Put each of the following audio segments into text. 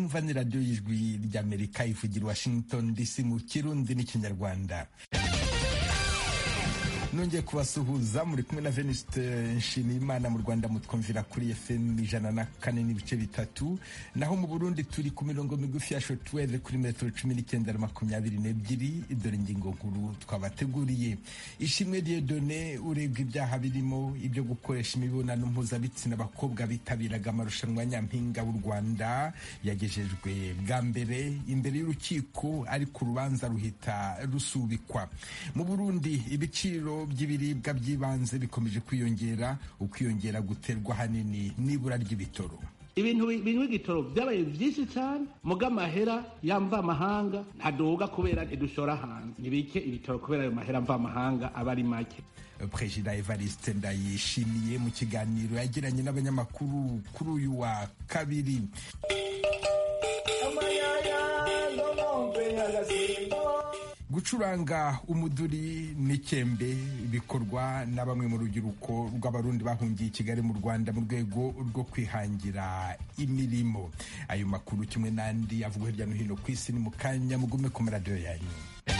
mwumva ni radiyo y'ijwi ry'amerika ivugira washington dc mu kirundi n'ikinyarwanda nongeye kubasuhuza muri kumwe na venuste nshimiyimana mu rwanda mutwumvira kuri fm ijana na kane n'ibice bitatu naho mu burundi turi ku mirongo migufi ya shotweve kuri metero cumi n'icyenda na makumyabiri n'ebyiri dore ingingo nkuru twabateguriye ishimwe diyedone urebwa ibyaha birimo ibyo gukoresha imibonano mpuzabitsina abakobwa bitabiraga amarushanwa nyampinga w'u rwanda yagejejwe bwa mbere imbere y'urukiko ariko urubanza ruhita rusubikwa mu burundi ibiciro by'ibiribwa by'ibanze bikomeje kwiyongera ukwiyongera guterwa ahanini n'ibura ry'ibitoro ibintu binywa igitoro byabaye byinshi cyane muga amahera yamva amahanga ntaduga kubera ntidushora hanze ntibike ibitoro kubera ayo mahera mva amahanga aba ari make perezida evariste ndayishimiye mu kiganiro yagiranye n'abanyamakuru kuri uyu wa kabiri gucuranga umuduri n'ikembe bikorwa na bamwe mu rubyiruko rw'abarundi bahungiye i kigali mu rwanda mu rwego rwo kwihangira imirimo ayo makuru kimwe n'andi avugwa hirya no hino ku isi ni mu kanya mugume ku maradiyo yanyu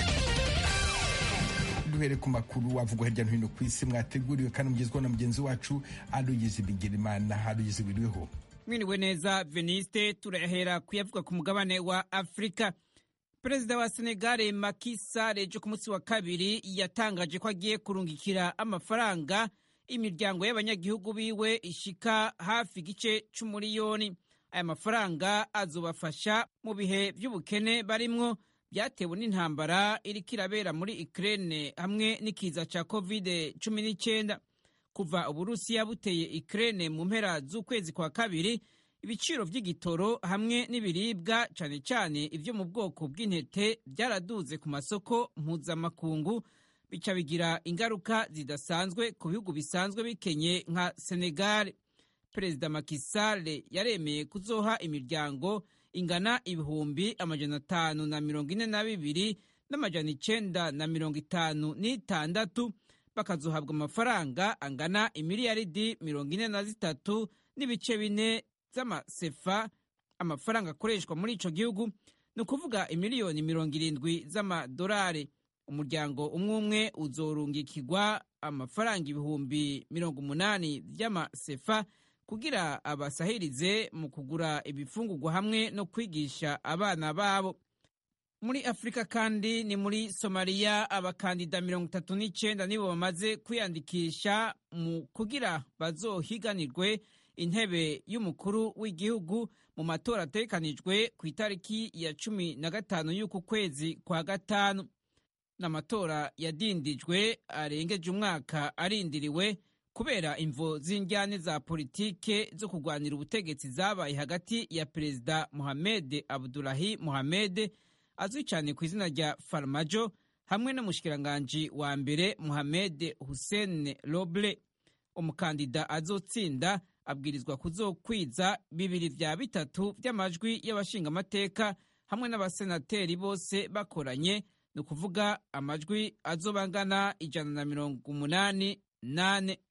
duhere ku makuru avugwa hirya no hino ku isi mwateguriwe kandi mugezweho na mugenzi wacu aruyizi bigirimana aruyizi wiriweho mwiriwe neza veniste turahera kuyavuga ku mugabane wa afurika perezida wa senegare Macky Sall ejo ku munsi wa kabiri yatangaje ko agiye kurungikira amafaranga imiryango y'abanyagihugu biwe ishika hafi igice c'umuriyoni aya mafaranga azobafasha mu bihe by'ubukene barimwo byatewe n'intambara iriko irabera muri Ukraine hamwe n'ikiza ca covid cumi n'icyenda kuva uburusiya buteye Ukraine mu mpera z'ukwezi kwa kabiri ibiciro by'igitoro hamwe n'ibiribwa cyane cyane ibyo mu bwoko bw'intete byaraduze ku masoko mpuzamakungu bica bigira ingaruka zidasanzwe ku bihugu bisanzwe bikenye nka Senegal perezida Macky Sall yaremeye kuzoha imiryango ingana ibihumbi amajana atanu na mirongo ine na bibiri n'amajana icenda na mirongo itanu n'itandatu bakazohabwa amafaranga angana imiliyaridi mirongo ine na zitatu n'ibice bine z'amasefa amafaranga akoreshwa muri ico gihugu ni ukuvuga imiliyoni mirongo irindwi z'amadolari umuryango umwe umwe uzorungikirwa amafaranga ibihumbi mirongo umunani vy'amasefa kugira abasahirize mu kugura ibifungurwa hamwe no kwigisha abana babo muri afurika kandi ni muri somaliya abakandida mirongo itatu n'icenda nibo bamaze kwiyandikisha mu kugira bazohiganirwe intebe y'umukuru w'igihugu mu matora ategekanijwe ku itariki ya cumi na gatanu y'uku kwezi kwa gatanu n'amatora yadindijwe arengeje umwaka arindiriwe kubera imvo z'injyane za politike zo kurwanira ubutegetsi zabaye hagati ya perezida Mohamed Abdullahi Mohamed azwi cyane ku izina rya Farmajo hamwe n'umushikiranganji wa mbere Mohamed Hussein Roble umukandida azotsinda abwirizwa kuzokwiza bibiri vya bitatu vy'amajwi y'abashingamateka hamwe n'abasenateri bose bakoranye ni ukuvuga amajwi azobangana ijana na mirongo umunani nane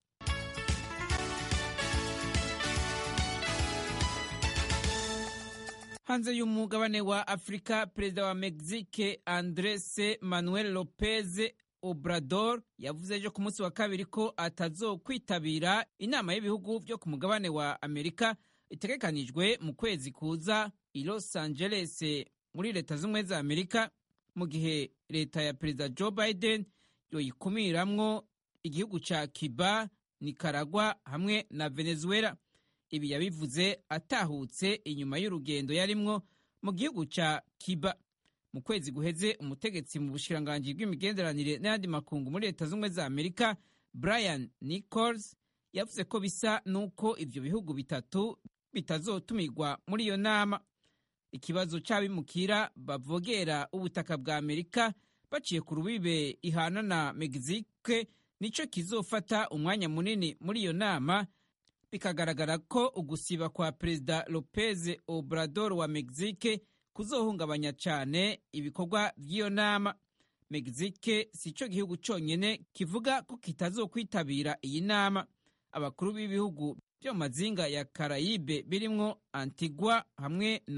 hanze y'umugabane wa afurika perezida wa mexique andres manuel lopez obrador yavuze ejo ku munsi wa kabiri ko atazokwitabira inama y'ibihugu byo ku mugabane wa amerika itegekanijwe mu kwezi kuza i los angeles muri leta z'ubumwe za amerika mu gihe leta ya perezida joe biden yoyikumiramwo igihugu ca cuba nicaragua hamwe na venezuela ibi yabivuze atahutse inyuma y'urugendo yarimwo mu gihugu ca cuba mu kwezi guheze umutegetsi mu bushiranganji bw'imigenderanire n'ayandi makungu muri leta z'ubumwe za amerika brian nichols yavuze ko bisa n'uko ivyo bihugu bitatu bitazotumirwa muri iyo nama ikibazo c'abimukira bavogera ubutaka bwa amerika baciye ku rubibe ihana na mexique nico kizofata umwanya munini muri iyo nama bikagaragara ko ugusiba kwa perezida lopez obrador wa mexique kuzohungabanya cyane ibikorwa by'iyo nama mexique si cyo gihugu cyonyine kivuga ko kitazokwitabira iyi nama abakuru b'ibihugu byo mu mazinga ya karayibe birimwo antigua hamwe na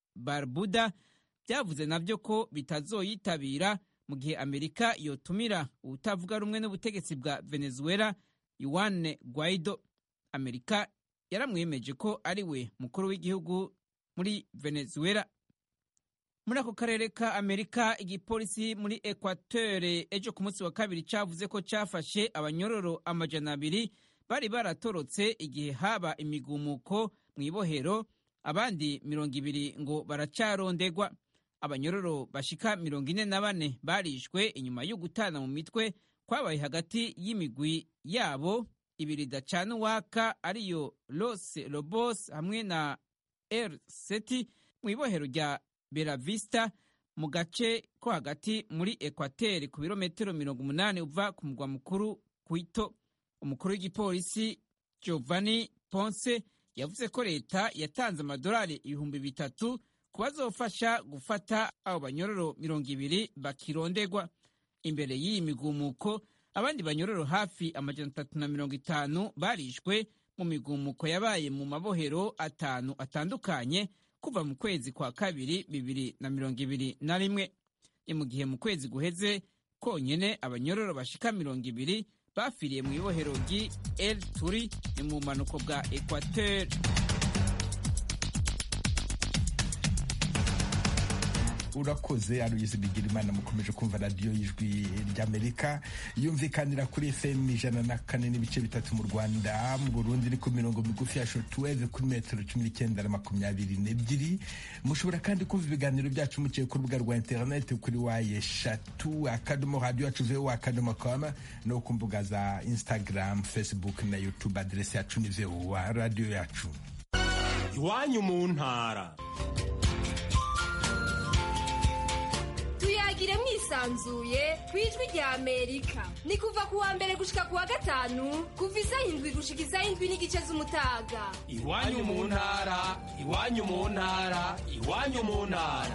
barbuda byavuze nabyo ko bitazoyitabira mu gihe amerika yotumira ubutavuga rumwe n'ubutegetsi bwa venezuela yuwane guaido amerika yaramwemeje ko ari we mukuru w'igihugu muri venezuela muri ako karere ka amerika igipolisi muri ekwatere ejo ku munsi wa kabiri cyavuze ko cyafashe abanyororo amajana abiri bari baratorotse igihe haba imigumuko mu ibohero abandi mirongo ibiri ngo baracarondegwa abanyororo bashika mirongo ine na bane barishwe inyuma yo gutana mu mitwe kwabaye hagati y'imigwi yabo ibiri dacana uwaka ariyo los lobos hamwe na r seti mu ibohero rya beravista mu gace ko hagati muri ekwateri ku birometero mirongo umunani uva ku mugwa mukuru kwito umukuru w'igipolisi giovanni ponce yavuze ko leta yatanze amadolari ibihumbi bitatu ku bazofasha gufata abo banyororo mirongo ibiri bakirondegwa imbere y'iyi migumuko abandi banyororo hafi amajana atatu na mirongo itanu barishwe mu migumuko yabaye mu mabohero atanu atandukanye kuva mu kwezi kwa kabiri bibiri na mirongo ibiri na rimwe ni mu gihe mu kwezi guheze konyene abanyororo bashika mirongo ibiri bafiriye mu ibohero ry'i el turi ni mu bumanuko bwa ekwateri urakoze aruyizi bigira imana mukomeje kumva radiyo y'ijwi ry'amerika yumvikanira kuri fm ijana na kane n'ibice bitatu mu rwanda mu burundi ni ku mirongo migufi ya shotuweve kuri metero cumi n'icyenda na makumyabiri n'ebyiri mushobora kandi kumva ibiganiro byacu muciye ku rubuga rwa interineti kuri waye eshatu akadomo radiyo yacu vewo akadomo koma no ku mbuga za instagram facebook na youtube aderesi yacu ni vewo radiyo yacu iwanyu mu ntara tuyagire mwisanzuye ku ijwi rya amerika ni kuva ku wa mbere gushika ku wa gatanu kuva isaha indwi gushika isaha indwi n'igice z'umutaga iwanyu mu ntara iwanyu mu ntara iwanyu mu ntara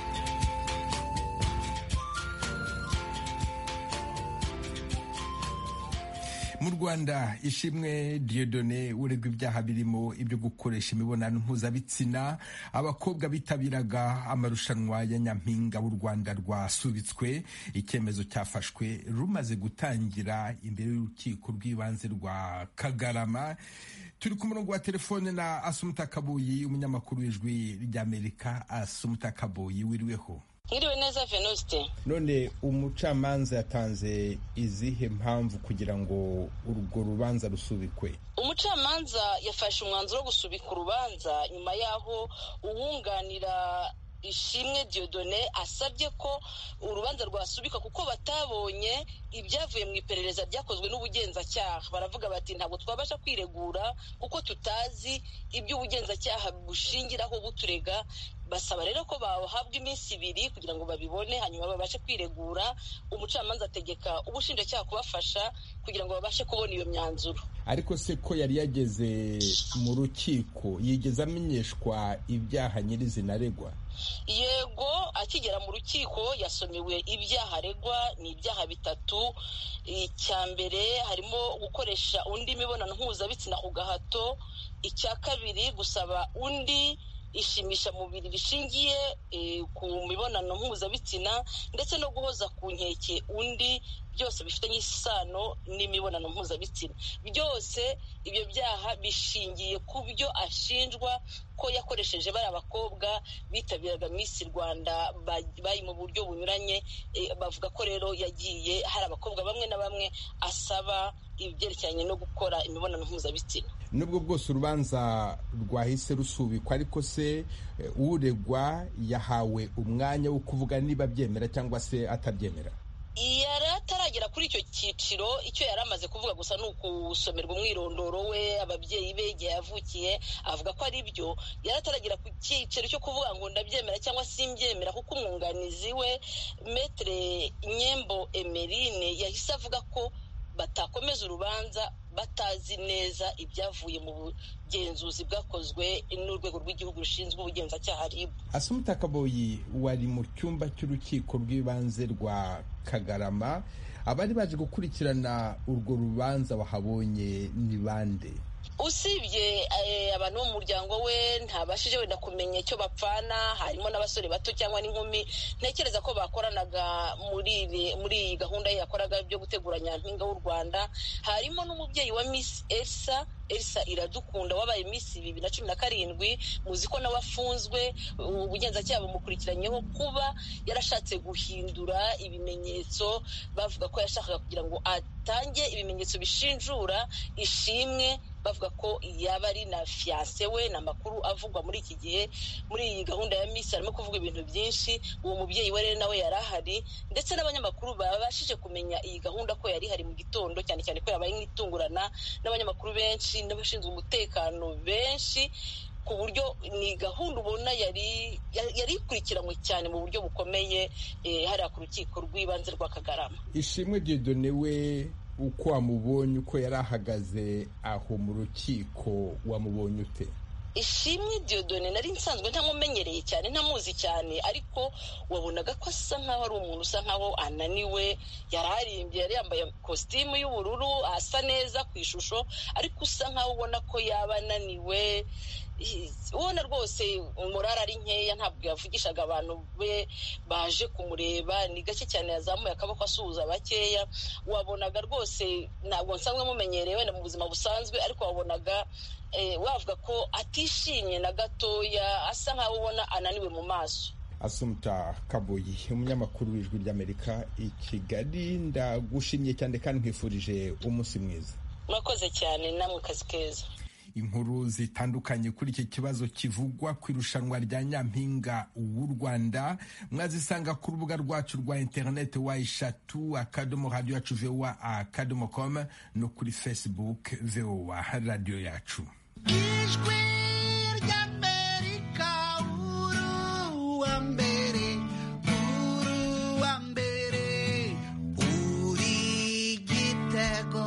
mu rwanda ishimwe diodone uregwa ibyaha birimo ibyo gukoresha imibonano mpuzabitsina abakobwa bitabiraga amarushanwa ya nyampinga w'u rwanda rwasubitswe icyemezo cyafashwe rumaze gutangira imbere y'urukiko rw'ibanze rwa kagarama turi ku murongo wa telefone na asumuta kabuyi umunyamakuru w'ijwi ry'amerika asumuta kabuyi wiriweho Mwiriwe neza Venuste. none umucamanza yatanze izihe mpamvu kugira ngo urwo rubanza rusubikwe Umucamanza yafashe umwanzuro wo gusubika urubanza nyuma y'aho uwunganira ishimwe Diodone asabye ko urubanza rwasubika kuko batabonye ibyavuye mu iperereza ryakozwe n'ubugenzacyaha baravuga bati ntabwo twabasha kwiregura kuko tutazi ibyo ubugenzacyaha bushingiraho buturega basaba rero ko bahabwa iminsi ibiri kugira ngo babibone hanyuma babashe kwiregura umucamanza ategeka ubushinjacyaha kubafasha kugira ngo babashe kubona iyo myanzuro ariko se ko yari yageze mu rukiko yigeze amenyeshwa ibyaha nyirizina aregwa yego akigera mu rukiko yasomewe ibyaha aregwa ni ibyaha bitatu icya mbere harimo gukoresha undi mibonano mpuzabitsina ku gahato icya kabiri gusaba undi ishimisha mubiri rishingiye ku mibonano mpuzabitsina ndetse no guhoza ku nkeke undi byose bifitanye isano n'imibonano mpuzabitsina byose ibyo byaha bishingiye ku byo ashinjwa ko yakoresheje bari abakobwa bitabiraga Miss Rwanda bari mu buryo bunyuranye bavuga ko rero yagiye hari abakobwa bamwe na bamwe asaba ibyerekeranye no gukora imibonano mpuzabitsina nubwo bwose urubanza rwahise rusubikwa ariko se uregwa yahawe umwanya wo kuvuga niba abyemera cyangwa se atabyemera yari ataragera kuri icyo cyiciro icyo yari amaze kuvuga gusa ni ukusomerwa umwirondoro we ababyeyi be igihe yavukiye avuga ko ari byo yari ataragera ku cyiciro cyo kuvuga ngo ndabyemera cyangwa simbyemera kuko umwunganizi we metere nyembo emerine yahise avuga ko batakomeza urubanza batazi neza ibyavuye mu bugenzuzi bwakozwe n'urwego rw'igihugu rushinzwe ubugenzacyaha RIB asumuta kaboyi wari mu cyumba cy'urukiko rw'ibanze rwa kagarama abari baje gukurikirana urwo rubanza wahabonye ni bande usibye abantu bo mu muryango we ntabashije wenda kumenya icyo bapfana harimo n'abasore bato cyangwa n'inkumi ntekereza ko bakoranaga muri iyi gahunda ye yakoraga byo gutegura nyampinga w'u rwanda harimo n'umubyeyi wa miss elsa elsa iradukunda wabaye miss bibiri na cumi na karindwi muzi ko nawe afunzwe ubugenzacyaha bumukurikiranyeho kuba yarashatse guhindura ibimenyetso bavuga ko yashakaga kugira ngo atange ibimenyetso bishinjura ishimwe bavuga ko yaba ari na fiyanse we ni amakuru avugwa muri iki gihe muri iyi gahunda ya misi harimo kuvuga ibintu byinshi uwo mubyeyi we rero nawe yari ahari ndetse n'abanyamakuru babashije kumenya iyi gahunda ko yari ihari mu gitondo cyane cyane ko yabaye nk'itungurana n'abanyamakuru benshi n'abashinzwe umutekano benshi ku buryo ni gahunda ubona yari yari ikurikiranywe cyane mu buryo bukomeye hariya ku rukiko rw'ibanze rwa kagarama ishimwe diyodone we uko wamubonye uko yari ahagaze aho mu rukiko wamubonye ute ishimwe diyodone nari nsanzwe ntamumenyereye cyane ntamuzi cyane ariko wabonaga ko asa nkaho ari umuntu usa nkaho ananiwe yari arimbye yari yambaye kositimu y'ubururu asa neza ku ishusho ariko usa nkaho ubona ko yaba ananiwe ubona rwose umurara ari nkeya ntabwo yavugishaga abantu be baje kumureba ni gake cyane yazamuye akaboko asuhuza bakeya wabonaga rwose ntabwo nsanzwe mumenyereye wenda mu buzima busanzwe ariko wabonaga wavuga ko atishimye na gatoya asa nkaho ubona ananiwe mu maso asumta kaboyi umunyamakuru w'ijwi ry'amerika i kigali ndagushimye cyane kandi nkwifurije umunsi mwiza murakoze cyane namwe kazi keza inkuru zitandukanye kuri iki kibazo kivugwa ku irushanwa rya nyampinga w'u rwanda mwazisanga ku rubuga rwacu rwa interineti wa eshatu akadomo radiyo yacu vowa akadomo komu no kuri facebook vowa radiyo yacu ijwi ry'amerika uruwa mbere uruwa mbere uri gitego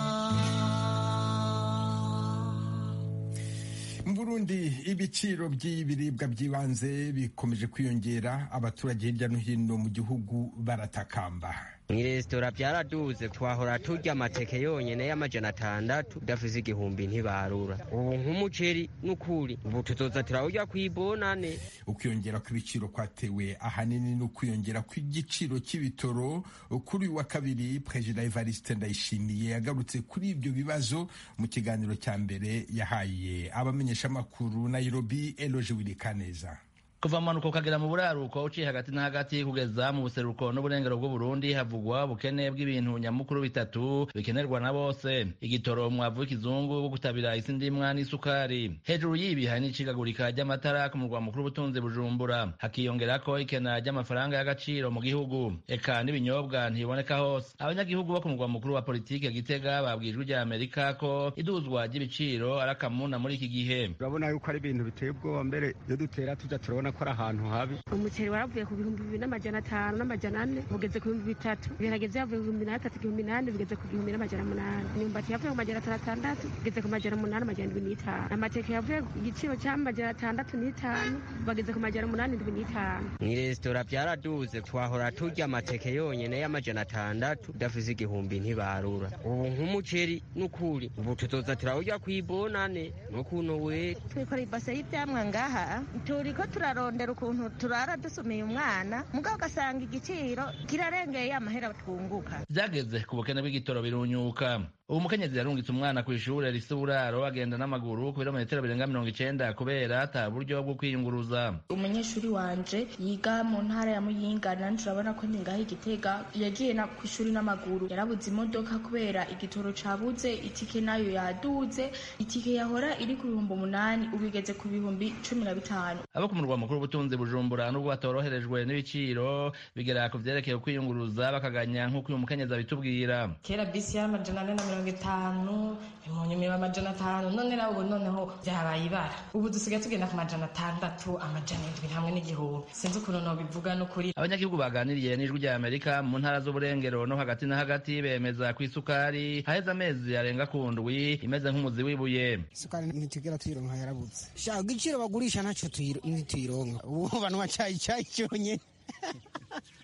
mu burundi ibiciro by'ibiribwa by'ibanze bikomeje kwiyongera abaturage hirya no hino mu gihugu baratakamba mu resitora byaraduze twahora turya amateke yonyine y'amajana atandatu udafise igihumbi ntibarura ubu nk'umuceri n'ukuri ubu tuzoza turawurya kw'ibonane ukwiyongera kw'ibiciro kwatewe ahanini n'ukwiyongera kw'igiciro cy'ibitoro kuri uyu wa kabiri perezida evariste ndayishimiye yagarutse kuri ibyo bibazo mu kiganiro cya mbere yahaye abamenyeshamakuru nairobi eloge wirikaneza kuva mu mpanuka ukagera mu buraruko uciye hagati na hagati kugeza mu buseruko n'uburengero bw'uburundi havugwa ubukene bw'ibintu nyamukuru bitatu bikenerwa na bose igitoro umwavu w'ikizungu wo gutabira isi ndimwa n'isukari hejuru y'ibi hari n'icikagurika ry'amatara ku murwa mukuru w'ubutunzi bujumbura hakiyongerako ikena ry'amafaranga y'agaciro mu gihugu eka n'ibinyobwa ntibiboneka hose abanyagihugu bo ku murwa mukuru wa politike gitega babwijwe rya amerika ko iduzwa ry'ibiciro ari akamuna muri iki gihe urabona yuko ari ibintu biteye ubwoba mbere iyo dutera tuja turabona ko ari ahantu habi umuceri waravuye ku bihumbi bibiri n'amajana atanu n'amajana ane ugeze ku bihumbi bitatu ibiharage vyavuye ku bihumbi n'atatu igihumbi n'ane bigeze ku gihumbi n'amajana munani imyumbati yavuye ku majana atanu atandatu bigeze ku majana munani amajana indwi n'itanu amateke yavuye ku giciro c'amajana atandatu n'itanu bageze ku majana munani indwi n'itanu mu resitora byaraduze twahora turya amateke yonyine y'amajana atandatu udafise igihumbi ntibarura ubu nk'umuceri n'ukuri ubu tuzoza turawurya kw'ibonane n'ukuntu we twikora ibase y'ivyamwa ngaha turiko turarondera ukuntu turara dusumiye umwana mugabo ugasanga igiciro kirarengeye amahera twunguka byageze ku bukene bw'igitoro birunyuka ubu mukenyezi yarungitse umwana ku ishure risa uburaro agenda n'amaguru ku birometero birenga mirongo icenda kubera ata buryo bwo kwiyunguruza umunyeshuri wanje yiga mu ntara ya muyinga nanje urabona ko ningaho igitega yagiye na ku ishuri n'amaguru yarabuze imodoka kubera igitoro cabuze itike nayo yaduze itike yahora iri ku bihumbi umunani ubu igeze ku bihumbi cumi na bitanu abo ku murwa mukuru w'ubutunzi bujumbura n'ubwo batoroherejwe n'ibiciro bigera ku vyerekeye kwiyunguruza bakaganya nk'uko uyu mukenyezi abitubwira kera bisi y'amajana ane na mirongo itanu impunyumira amajana atanu none nawe ubu noneho byabaye ibara ubu dusigaye tugenda ku majana atandatu amajana indwi hamwe n'igihumbi sinzi ukuntu nobivuga n'ukuri abanyagihugu baganiriye n'ijwi rya amerika mu ntara z'uburengero no hagati na hagati bemeza ko isukari haheze amezi arenga ku ndwi imeze nk'umuzi w'ibuye isukari ntitugera tuyironka yarabuze shaka igiciro bagurisha ntacyo ntituyironka ubu bantu bacayi cyayi cyonyine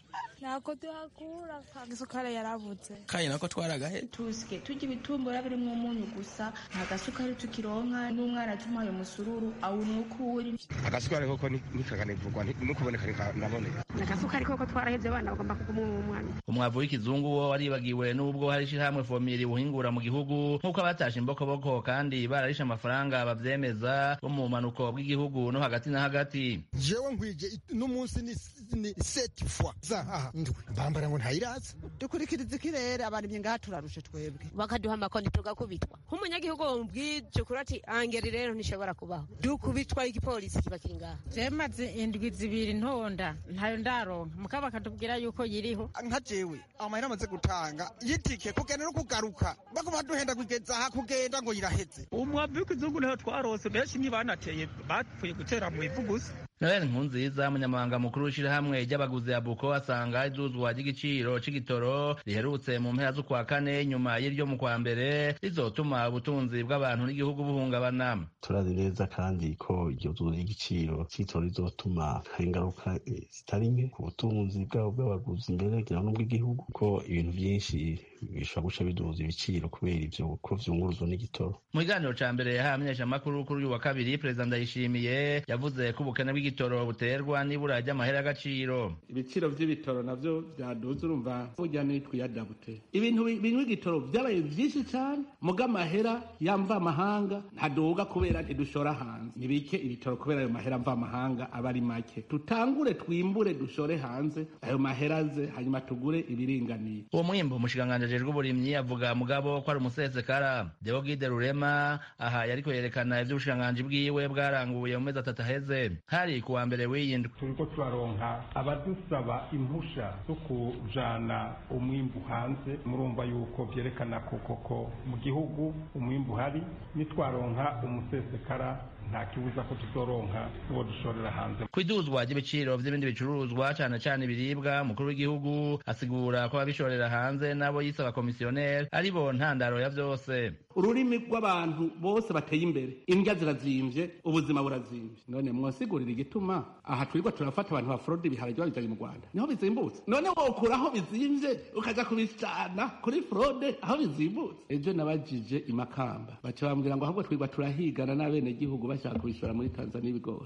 ntako tuhakura agasukari yarabuze kandi nako twaragahe tusike turya ibitumbura birimwo umunyu gusa nta gasukari tukironka n'umwana tumuhaye umusururu awunywa uko uri agasukari koko nikakanivugwa nukuboneka naboneka agasukari koko twarahevye abana bagomba kuguma mu mwana umwavu w'ikizungu wo waribagiwe n'ubwo hari ishirahamwe fomiri buhingura mu gihugu nk'uko abatashe imbokoboko kandi bararishe amafaranga bavyemeza bo mu bumanuko bw'igihugu no hagati na hagati jewe nkwije n'umunsi ni seti fwa zahaha ndwi mbambara ngo ntayiraza dukurikiriza ikirere abarimye ngaha turarushe twebwe bakaduha amakonti tugakubitwa nk'umunyagihugu wumubwije ukuri ati angeri rero ntishobora kubaho dukubitwa igipolisi kiba kiri ngaha jemaze indwi zibiri ntonda ntayo ndaronka mukaba bakatubwira yuko yiriho nka jewe amahera amaze gutanga yitike kugenda no kugaruka baguma duhenda kugeza aha kugenda ngo yiraheze umwavu w'ikizungu niho twarose benshi ntibanateye bapfuye gutera mu ivu gusa noel nkunziza umunyamabanga mukuru w'ishirahamwe ry'abaguzi ya buko asanga izuzwa ry'igiciro c'igitoro riherutse mu mpera z'ukwa kane nyuma y'iryo mu kwa mbere rizotuma ubutunzi bw'abantu n'igihugu buhungabana turazi neza kandi ko iryo zuzwa ry'igiciro c'igitoro rizotuma hari ingaruka zitari nke ku butunzi bwabo bw'abaguzi mbere ngira n'ubw'igihugu ko ibintu vyinshi bishobora guca biduza ibiciro kubera ivyo ko vyunguruzwa n'igitoro mu kiganiro ca mbere yahaye amenyeshamakuru kuri uyu wa kabiri perezida ndayishimiye yavuze ko ubukene bw'igitoro buterwa n'ibura ry'amahera y'agaciro ibiciro vy'ibitoro navyo vyaduze urumva burya nitwiyadabute ibintu binywa igitoro vyabaye vyinshi cane muga amahera yamva amahanga ntaduga kubera ntidushora hanze nibike ibitoro kubera ayo mahera mva amahanga aba ari make tutangure twimbure dushore hanze ayo mahera aze hanyuma tugure ibiringaniye uwo mwimbo umushikiranganji ajejwe uburimyi avuga mugabo ko ari umusesekara deogide rurema aha yariko yerekana ivy'ubushikiranganji bwiwe bwaranguye mu mezi atatu aheze hari ku wa mbere w'iyindwi turiko turaronka abadusaba impusha zo kujana umwimbu hanze murumva yuko vyerekana ko koko mu gihugu umwimbu uhari nitwaronka umusesekara nta kibuza ko tuzoronka uwo dushorera hanze kwiduzwa ry'ibiciro vy'ibindi bicuruzwa cane cane ibiribwa umukuru w'igihugu asigura ko ababishorera hanze nabo yisaba komisiyoneri ari bo ntandaro ya vyose ururimi rw'abantu bose bateye imbere indya zirazimvye ubuzima burazimvye none mwosigurira igituma aha twirwa turafata abantu bafurodi ibiharage babijanye mu rwanda niho bizimbutse none wokura aho bizimvye ukaja kubicana kuri frode aho bizimbutse ejo nabajije imakamba baca bambwira ngo ahubwo twirwa turahigana n'abenegihugu bashaka kubishora muri tanzania ibigori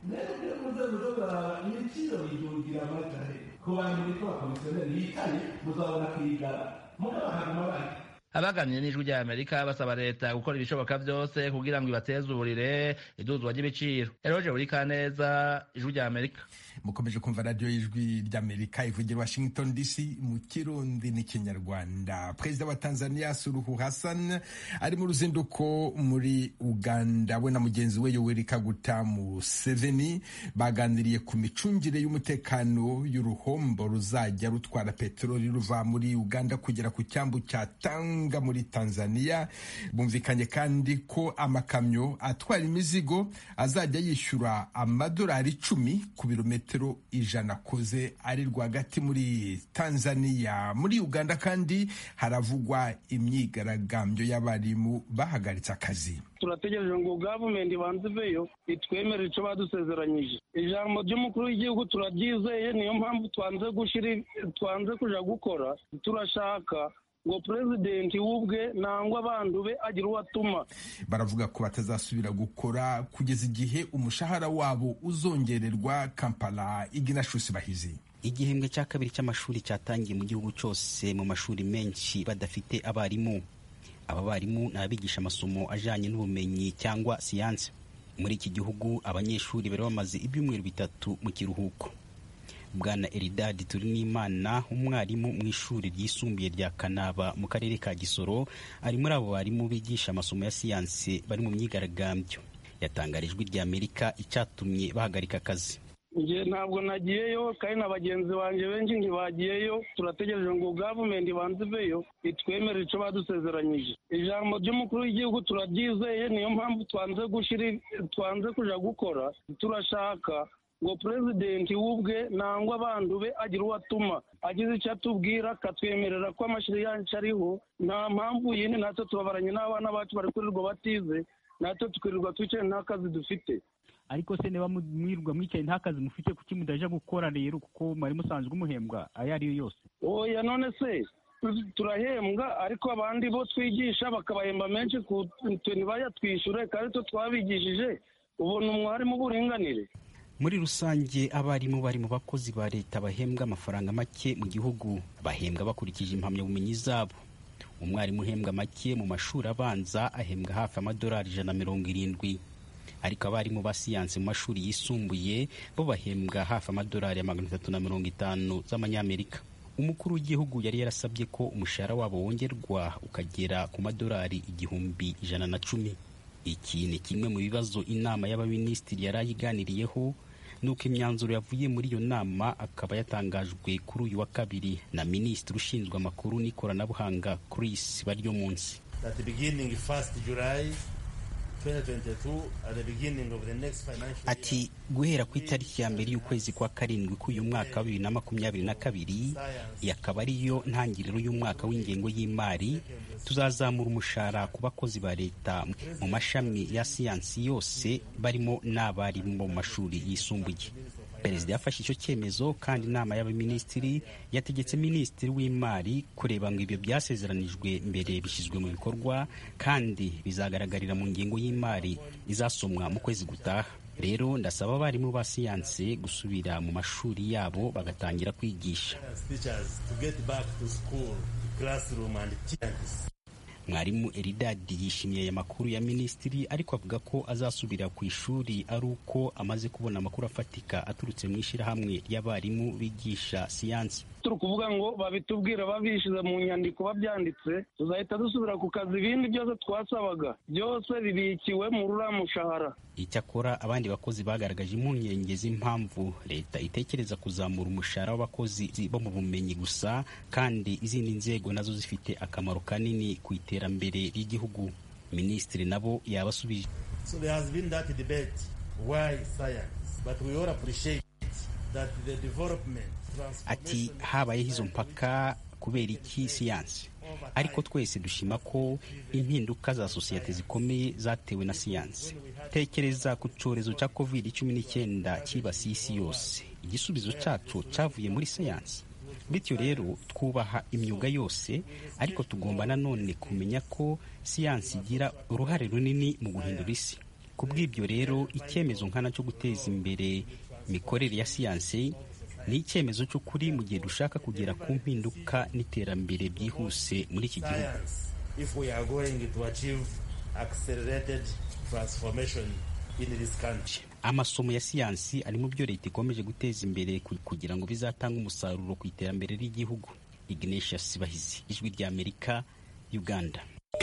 ibiciro bidungira amatahe ku bantu bitwa abakomisiyoneri bicaye muzabona kwigara mugabo haguma bari abaganiriye n'ijwi rya amerika basaba leta gukora ibishoboka byose kugira ngo ibatezurire iduzwa ry'ibiciro eroje buri kaneza ijwi rya amerika mukomeje kumva radiyo y'ijwi ry'amerika ivugira washington dc mu kirundi n'ikinyarwanda perezida wa tanzania suruhu hassan ari mu ruzinduko muri uganda we na mugenzi we yoweri kaguta museveni baganiriye ku micungire y'umutekano y'uruhombo ruzajya rutwara peteroli ruva muri uganda kugera ku cyambu cya tanga muri tanzania bumvikanye kandi ko amakamyo atwara imizigo azajya yishyura amadolari icumi ku birometero ijana akoze ari rwagati muri tanzania muri uganda kandi haravugwa imyigaragambyo y'abarimu bahagaritse akazi turategereje ngo gavumenti ibanze iveyo itwemerere icyo badusezeranyije ijambo ry'umukuru w'igihugu turaryizeye niyo mpamvu twanze gushyira twanze kuja gukora turashaka ngo perezidenti w'ubwe nangwa abandu be agira uwo atuma baravuga ko batazasubira gukora kugeza igihe umushahara wabo uzongererwa kampala iginashusi bahizi igihembwe cya kabiri cy'amashuri cyatangiye mu gihugu cyose mu mashuri menshi badafite abarimu aba barimu ni abigisha amasomo ajyanye n'ubumenyi cyangwa siyansi muri iki gihugu abanyeshuri bari bamaze ibyumweru bitatu mu kiruhuko bwana eridadi turi n'imana umwarimu mu ishuri ryisumbuye rya kanaba mu karere ka gisoro ari muri abo barimu bigisha amasomo ya siyansi bari mu myigaragambyo yatangarijwe ijwi rya amerika icyatumye bahagarika akazi njye ntabwo nagiyeyo kandi na bagenzi banjye benshi ntibagiyeyo turategereje ngo gavumenti ibanze iveyo itwemerere icyo badusezeranyije ijambo ry'umukuru w'igihugu turaryizeye niyo mpamvu twanze gushyira twanze kuja gukora turashaka ngo perezidenti w'ubwe nangwa abandu be agira uwo atuma agize icyo atubwira akatwemerera ko amashuri yacu ariho nta mpamvu yindi natwe tubabaranye n'abana bacu bari kurirwa batize natwe tukirirwa twicaye nta kazi dufite ariko se niba mwirirwa mwicaye nta kazi mufite kuki mudaja gukora rero kuko mwari musanzwe umuhembwa ayo ari yo yose oya none se turahembwa ariko abandi bo twigisha bakabahemba menshi ku tuntu bayatwishyure kandi twe twabigishije ubona umwarimu uburinganire muri rusange abarimu bari mu bakozi ba leta bahembwa amafaranga make mu gihugu bahembwa bakurikije impamyabumenyi zabo umwarimu uhembwa make mu mashuri abanza ahembwa hafi amadolari ijana na mirongo irindwi ariko abarimu ba siyansi mu mashuri yisumbuye bo bahembwa hafi amadolari ya magana atatu na mirongo itanu z'amanyamerika umukuru w'igihugu yari yarasabye ko umushahara wabo wongerwa ukagera ku madolari igihumbi ijana na cumi iki ni kimwe mu bibazo inama y'abaminisitiri yari ayiganiriyeho nuko imyanzuro yavuye muri iyo nama akaba yatangajwe kuri uyu wa kabiri na minisitiri ushinzwe amakuru n'ikoranabuhanga Chris baryo munsi ati guhera ku itariki ya mbere y'ukwezi kwa karindwi k'uyu mwaka wa bibiri na makumyabiri na kabiri iyi akaba ariyo ntangiriro y'umwaka w'ingengo y'imari tuzazamura umushahara ku bakozi ba leta mu mashami ya siyansi yose barimo n'abarimu bo mu mashuri yisumbuye perezida yafashe icyo cyemezo kandi inama y'abaminisitiri yategetse minisitiri w'imari kureba ngo ibyo byasezeranijwe mbere bishyizwe mu bikorwa kandi bizagaragarira mu ngengo y'imari izasomwa mu kwezi gutaha rero ndasaba abarimu ba siyansi gusubira mu mashuri yabo bagatangira kwigisha mwarimu eridadi yishimiye aya makuru ya minisitiri ariko avuga ko azasubira ku ishuri ari uko amaze kubona amakuru afatika aturutse mu ishyirahamwe ry'abarimu bigisha siyansi turi kuvuga ngo babitubwira babishyize mu nyandiko babyanditse tuzahita dusubira ku kazi ibindi byose twasabaga byose bibikiwe muri uriya mushahara icyakora abandi bakozi bagaragaje impungenge z'impamvu leta itekereza kuzamura umushahara w'abakozi bo mu bumenyi gusa kandi izindi nzego nazo zifite akamaro kanini ku iterambere ry'igihugu minisitiri nabo yabasubije So there has been that debate. Why science? But we all appreciate that the development, ati habayeho izo mpaka kubera iki siyansi ariko twese dushima ko impinduka za sosiyete zikomeye zatewe na siyansi tekereza ku cyorezo cya covid cumi n'icyenda cyibasiye isi yose igisubizo cyacu cyavuye muri siyansi bityo rero twubaha imyuga yose ariko tugomba nanone kumenya ko siyansi igira uruhare runini mu guhindura isi ku bw'ibyo rero icyemezo nkana cyo guteza imbere imikorere ya siyansi ni icyemezo cy'ukuri mu gihe dushaka kugera ku mpinduka n'iterambere byihuse muri iki gihugu if we are going to achieve accelerated transformation in this country. amasomo ya siyansi ari mu byo leta ikomeje guteza imbere kugira ngo bizatange umusaruro ku iterambere ry'igihugu ignatius bahizi ijwi ry'amerika uganda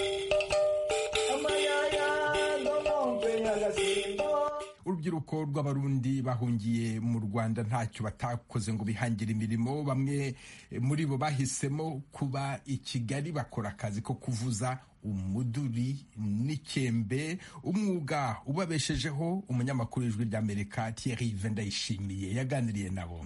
urubyiruko rw'abarundi bahungiye mu rwanda ntacyo batakoze ngo bihangire imirimo bamwe muri bo bahisemo kuba i kigali bakora akazi ko kuvuza umuduri n'ikembe umwuga ubabeshejeho umunyamakuru w'ijwi ry'amerika Thierry Vendayishimiye yaganiriye nabo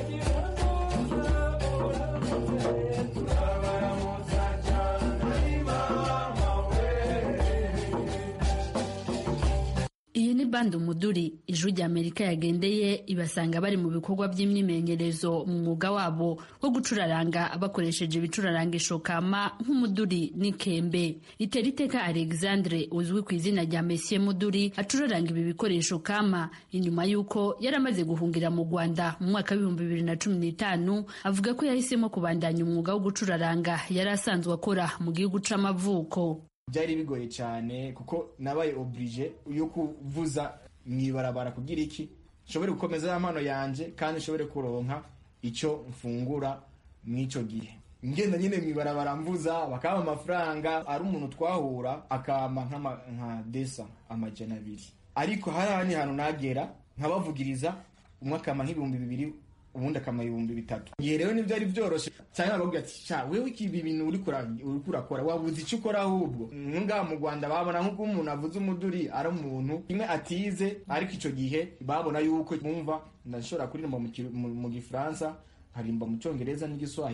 iyi ni bande umuduri ijwi rya amerika yagendeye ibasanga bari mu bikorwa by'imyimenyerezo mu mwuga wabo wo gucuraranga bakoresheje ibicurarangisho kama nk'umuduri n'ikembe itera iteka alexandre uzwi ku izina rya mesiye muduri acuraranga ibi bikoresho kama inyuma y'uko yari amaze guhungira mu rwanda mu mwaka w'ibihumbi bibiri na cumi n'itanu avuga ko yahisemo kubandanya umwuga wo gucuraranga yari asanzwe akora mu gihugu c'amavuko byari bigoye cyane kuko nabaye oblige yo kuvuza mu ibarabara kugira iki nshobore gukomeza ya mpano yanjye kandi nshobore kuronka icyo mfungura mw'icyo gihe ngenda nyine mu ibarabara mvuza bakaba amafaranga ari umuntu twahura akama nka desa amajana abiri ariko hari ahandi hantu nagera nkabavugiriza umwe akama nk'ibihumbi bibiri ubundi akama ibihumbi bitatu igihe rero nibyo ari byoroshye cyane bakubwira ati sha wewe iki bintu uri kurakora wabuze icyo ukora ahubwo ngaha mu rwanda babona nk'uko umuntu avuze umuduri ari umuntu kimwe atize ariko icyo gihe babona yuko bumva ndashobora kuririmba mu gifaransa nkarimba mu cyongereza n'igiswahili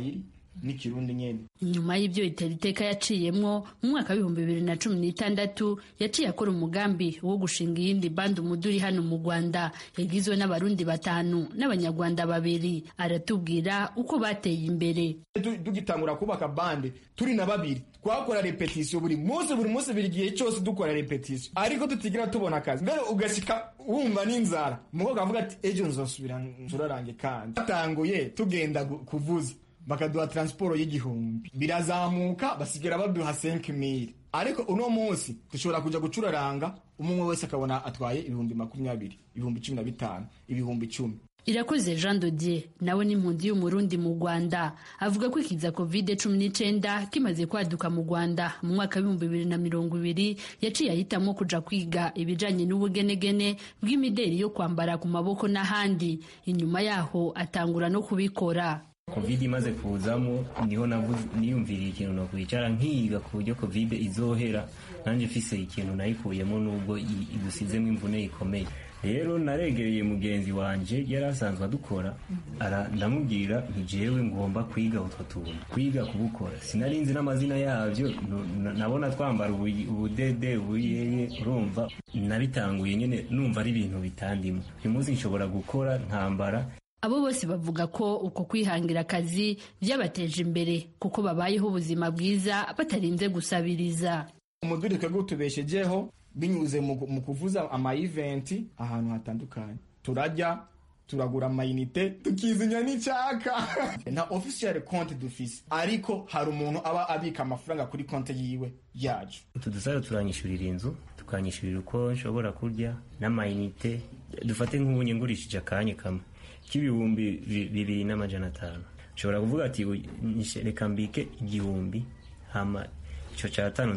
n'ikirundi nyene nyuma y'ibyo itera iteka yaciyemwo mu mwaka w'ibihumbi bibiri na cumi n'itandatu yaciye akora umugambi wo gushinga iyindi bandi umuduri hano mu rwanda yagizwe n'abarundi batanu n'abanyarwanda babiri aratubwira uko bateye imbere tugitangura kubaka bande turi na babiri twakora repetisiyo buri munsi buri munsi buri gihe cyose dukora repetisiyo ariko tutigira tubona akazi mbere ugashyika wumva n'inzara umukobwa avuga ati ejo nzosubira nzurarange kandi batanguye tugenda kuvuza bakaduha taransiporo y'igihumbi birazamuka basigara baduha senke mili ariko uno munsi dushobora kujya gucuraranga umwe wese akabona atwaye ibihumbi makumyabiri ibihumbi cumi na bitanu ibihumbi icumi irakoze jean dodier nawe n'impunzi y'umurundi mu rwanda avuga ko ikiza covid cumi n'icyenda kimaze kwaduka mu rwanda mu mwaka w'ibihumbi bibiri na mirongo ibiri yaciye ahitamo kuja kwiga ibijanye n'ubugenegene bw'imideri yo kwambara ku maboko n'ahandi inyuma yaho atangura no kubikora covid imaze kuzamo niho niyumviriye ikintu no kwicara nkiga ku buryo covid izohera nanjye mfise ikintu nayikuyemo nubwo idusizemo imvune ikomeye rero naregereye mugenzi wanje yari asanzwe adukora ndamubwira ntijewe ngomba kwiga utwo tuntu kwiga kubukora sinarinzi n'amazina yabyo nabona twambara ubudede ubuyeye urumva nabitanguye nyine numva ari ibintu bitandimo uyu munsi nshobora gukora nkambara abo bose bavuga ko uko kwihangira akazi byabateje imbere kuko babayeho ubuzima bwiza batarinze gusabiriza umuduri twebwe utubeshejeho binyuze mu kuvuza amayiventi ahantu hatandukanye turajya turagura amayinite tukizinya n'icyaka nta official konti dufise ariko hari umuntu aba abika amafaranga kuri konti yiwe yacu utu dusaro turanyishyurira inzu tukanyishyurira uko nshobora kurya n'amayinite dufate nk'ubunye ngurishije akanya kamwe k'ibihumbi bibiri n'amajana atanu nshobora kuvuga ati reka mbike igihumbi hama icyo cyatanu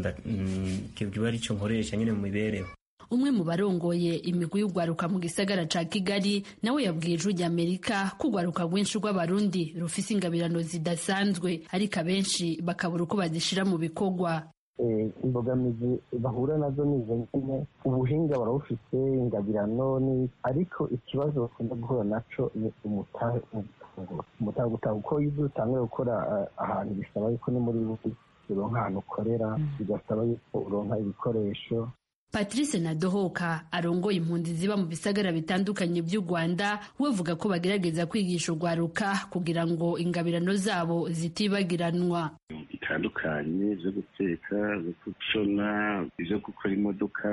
kiba ari cyo nkoresha nyine mu mibereho umwe mu barongoye imigwi y'urwaruka mu gisagara ca kigali nawe yabwiye ijwi ry'amerika ko urwaruka rwinshi rw'abarundi rufise ingabirano zidasanzwe ariko abenshi bakabura uko bazishira mu bikorwa imbogamizi bahura nazo ni izo nyine ubuhinga barabufite ingabirano ni ariko ikibazo bakunda guhura naco ni umutahe umutahe gutanga uko iyo utanguye gukora ahantu bisaba yuko ni muri uronka ahantu ukorera bigasaba yuko uronka ibikoresho patrice nadohoka arongoye impunzi ziba mu bisagara bitandukanye by'u rwanda we avuga ko bagerageza kwigisha urwaruka kugira ngo ingabirano zabo zitibagiranwa bitandukanye byo guteka byo gushona byo gukora imodoka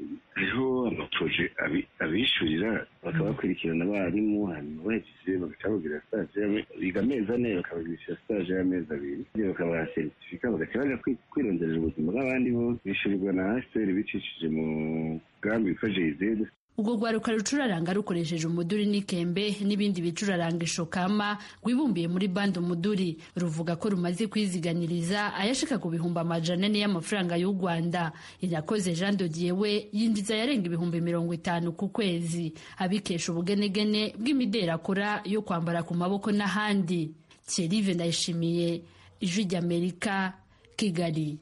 hariho amaporoje abishyurira bakaba bakurikirana abarimu hanyuma bahejeje bagaca bababwira sitaje biga amezi ane bakabagirisha sitaje y'amezi abiri bakabaha seritifika bagaca baja kwironderera ubuzima bw'abandi bo bishyurirwa na hsr bicishije mu mugambi witwa jeyizedi urwo rwaruka rucuraranga rukoresheje umuduri n'ikembe n'ibindi bicuraranga ishokama rwibumbiye muri bande umuduri ruvuga ko rumaze kwiziganiriza ayashika ku bihumbi amajana ane y'amafaranga y'u rwanda irakoze jean dodier we yinjiza yarenga ibihumbi mirongo itanu ku kwezi abikesha ubugenegene bw'imideri akora yo kwambara ku maboko n'ahandi thierry ndayishimiye ijwi ry'amerika kigali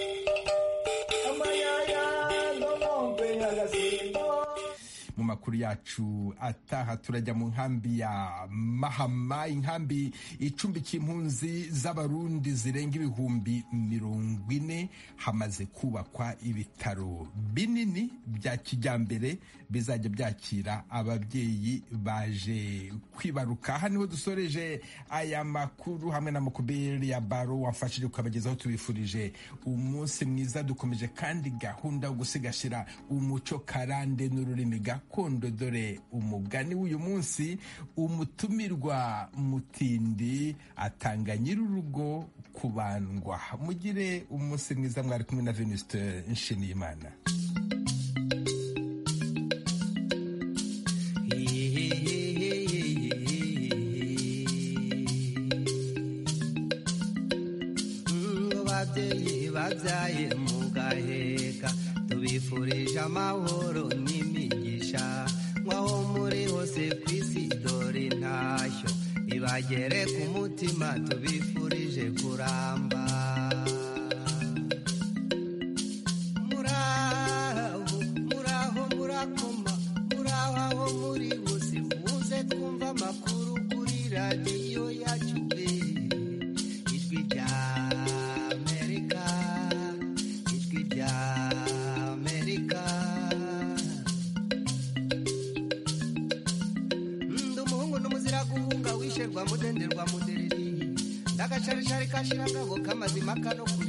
mu makuru yacu ataha turajya mu nkambi ya mahama inkambi icumbikiye impunzi z'abarundi zirenga ibihumbi mirongo ine hamaze kubakwa ibitaro binini bya kijyambere bizajya byakira ababyeyi baje kwibaruka aha niho dusoreje aya makuru hamwe na mukubiri ya baro wamfashije kukabagezaho tubifurije umunsi mwiza dukomeje kandi gahunda yo gusigasira umuco karande n'ururimi gakondo dore umugani w'uyu munsi umutumirwa mutindi atanga nyir'urugo kubandwa mugire umunsi mwiza mwari kumwe na venuste nshimiyimana babyeyi babyaye mu gaheka tubifurije amahoro n'imigisha nk'aho muri hose ku isi dore intashyo ibagere ku mutima tubifurije kuramba muraho muraho murakoma muraho aho muri hose muze twumva amakuru kuri radiyo yacu mudenderwa mudereri ndagacaricari kashira ngabo kamazima kano